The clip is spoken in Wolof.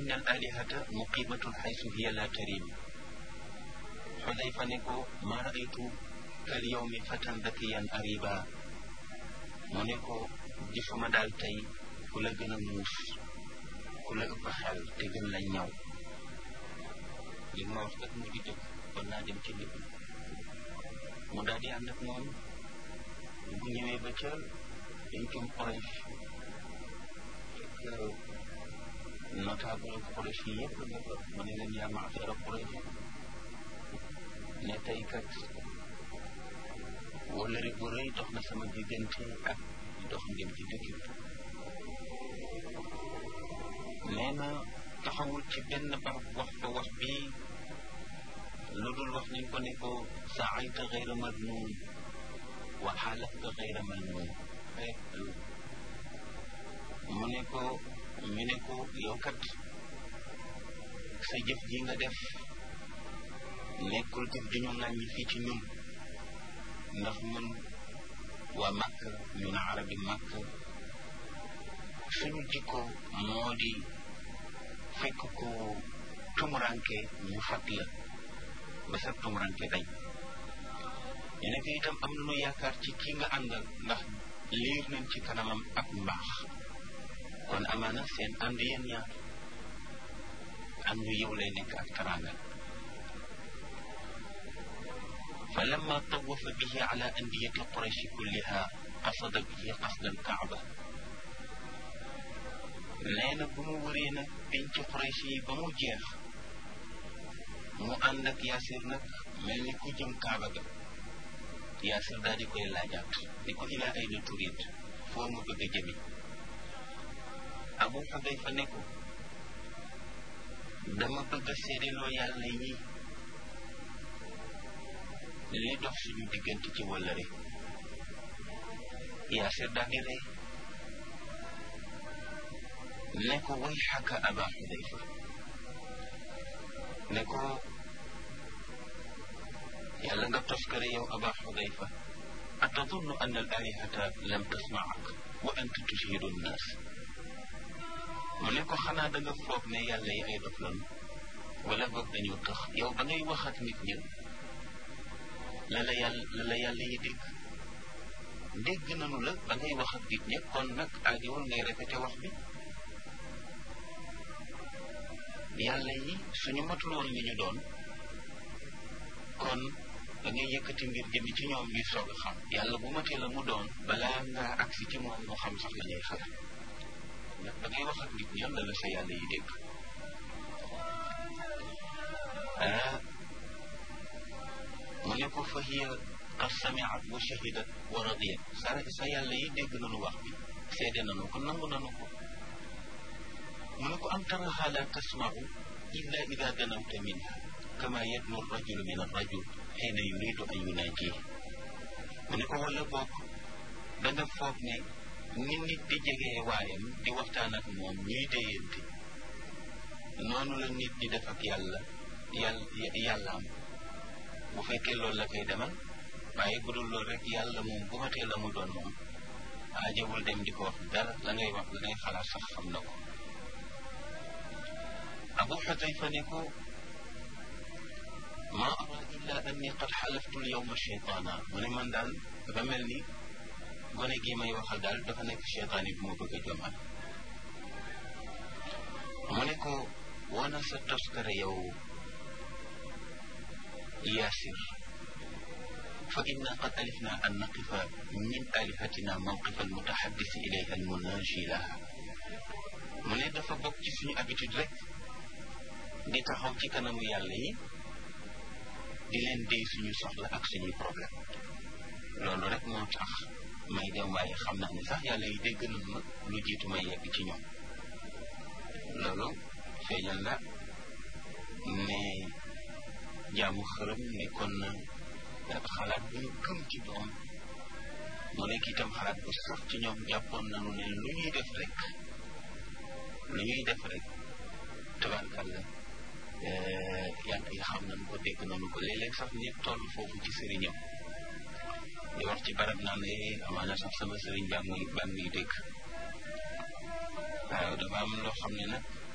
inna al alihata muqimatun xaysu hiya la tarim xudayfa ne ko ma raaytu kal yawmi fatan dakiyan ariba mu ne ko gisuma daal tey ku la gën a muus ku la ëpp xel te gën la ñaw li ma wax kat mu di dëgg kon naa dem ci nit mu daal di ànd ak moom bu ñëwee ba ca pencum Quraysh notable Quraysh yi yëpp nga fa mu ne leen yaa maafara Quraysh ne tey kat wóllëre bu rëy dox na sama diggante ak dox ngeen ci dëkk bi nee na taxawul ci benn barab wax ba wax bii lu dul wax nañ ko ne ko saayta xayra madnuun wa xaalafta xayra malnuun rek mu ne ko ñu ne ko yow kat sa jëf ji nga def nekkul jëf ju ñu ŋàññi fii ci ñun ndax ñun waa màkk ñun arabi màkk suñu jikko moo di fekk ko tumuranke ñu fat la ba sa tumuranke dañ ñu nekk itam am nañu yaakaar ci kii nga àndal ndax liir nañ ci kanamam ak mbaax kon amaana seen ànd yéen ñaar àndu yow lay nekk ak taranga fa lamma tawafa bihi ala andiyati qurayshi kulliha qasada bihi qasda alkaaba nee na bu mu wëree nag penc qurayshi yi ba mu jeex mu ànd ak yaasir nag mel ni ku jëm kaaba ga yaasir daal di koy laajaat di ko ilaa ay na turit foo mu bëgg a jëmi abu xudayfa ne ko dama bëgg a seedeloo yàlla yi li dox suñu diggante ci wëllëre yaasir daal di rey ne ko way xaka aba xudayfa ne ko yàlla nga toskare yow aba xudayfa atadunnu an al alihata lam tasmaak wa anta tushidu nnaas mu ne ko xanaa da nga foog ne yàlla yi ay dof lan wala boog dañoo tax yow ba ngay wax ak nit ñi la la yàlla la la yàlla yi dégg dégg nanu la ba ngay wax ak nit ñi kon nag aajowul ngay répété wax bi yàlla yi suñu matul woon li ñu doon kon da ngay yëkkati mbir jëmi ci ñoom ñuy soog a xam yàlla bu matee la mu doon balaa ngaa agsi ci moom mu xam sax la ñuy xalaat ndax da ngay wax ak nit ñi la la sa yàlla yi dégg ah mu ne ko fa hiya qad samiat wa shahidat wa radiyat sa sa yàlla yi dégg nañu wax bi seede nañu ko nangu nañu ko mu ne ko am taraha la tasmau illa ida danawta minha kama yadnu rajulu min arrajul xiina yuridu an yunaaji mu ne ko wala boog da nga foog ne ni nit di jegee waayam di waxtaan ak moom ñuy déyante noonu la nit di def ak yàlla yàlla yàllaam bu fekkee loolu la koy demal waaye bu dul loolu rek yàlla moom bu matee la mu doon moom aajawul dem di ko wax dara la ngay wax la ngay xalaat sax xam na ko abu xudayfa ne ko ma ara illa anni qad xalaftu lyawma cheytaana mu ne man daal dafa mel ni gone gi may waxal daal dafa nekk cheytaan yi bu ma bëgg a jomal mu ne ko wana sa toskare yow yaasir fa inna qad alifna an naqifa min alihatina mawqifa almutaxaddisi ilayha almunaji laha mu ne dafa bokk ci suñu habitude rek di taxaw ci kanamu yàlla yi di leen déy suñu soxla ak suñuy problème loolu rek moo tax may dem waaye xam naa ne sax yàlla yi dégg nañ ma lu jiitu may yegg ci ñoom loolu feeñal na ne jaamu xërëm nekkoon na xalaat bu ñu gëm ci doom mu nekk itam xalaat bu sax ci ñoom jàppoon nañu ne lu ñuy def rek lu ñuy def rek tabarkàlla yàlla yi xam nañu ko dégg nañu ko léeg-léeg sax nit toll foofu ci sëriñam di wax ci barab naan ne amaana sax sama sëriñ baa ngi baa ngi dégg waaw dafa am loo xam ne nag